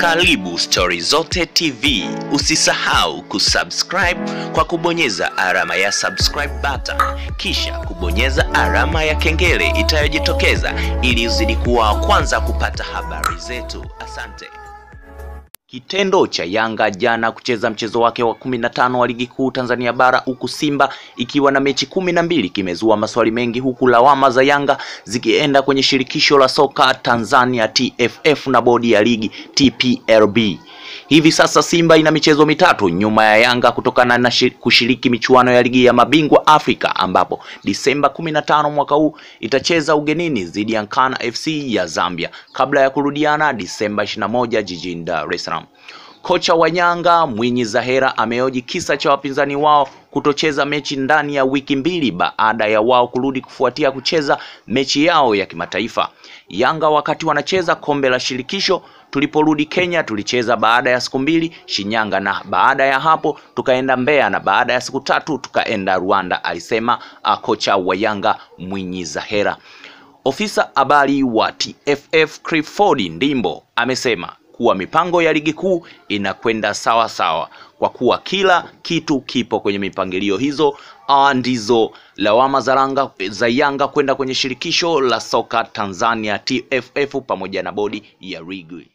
Karibu Stori Zote TV. Usisahau kusubscribe kwa kubonyeza alama ya subscribe button, kisha kubonyeza alama ya kengele itayojitokeza ili uzidi kuwa wa kwanza kupata habari zetu. Asante. Kitendo cha Yanga jana kucheza mchezo wake wa kumi na tano wa ligi kuu Tanzania bara huku Simba ikiwa na mechi kumi na mbili kimezua maswali mengi huku lawama za Yanga zikienda kwenye shirikisho la soka Tanzania TFF na bodi ya ligi TPLB. Hivi sasa Simba ina michezo mitatu nyuma ya Yanga kutokana na shi- kushiriki michuano ya ligi ya mabingwa Afrika ambapo Disemba 15 mwaka huu itacheza ugenini dhidi ya Nkana FC ya Zambia kabla ya kurudiana Disemba 21 jijini Dar es Salaam. Kocha wa Yanga Mwinyi Zahera ameoji kisa cha wapinzani wao kutocheza mechi ndani ya wiki mbili baada ya wao kurudi kufuatia kucheza mechi yao ya kimataifa. Yanga wakati wanacheza kombe la shirikisho tuliporudi Kenya tulicheza baada ya siku mbili Shinyanga, na baada ya hapo tukaenda Mbeya, na baada ya siku tatu tukaenda Rwanda, alisema uh, kocha wa Yanga Mwinyi Zahera. Ofisa habari wa TFF Clifford Ndimbo amesema kuwa mipango ya ligi kuu inakwenda sawa sawa kwa kuwa kila kitu kipo kwenye mipangilio hizo. Ah, ndizo lawama za Yanga za Yanga kwenda kwenye shirikisho la soka Tanzania TFF pamoja na bodi ya ligi.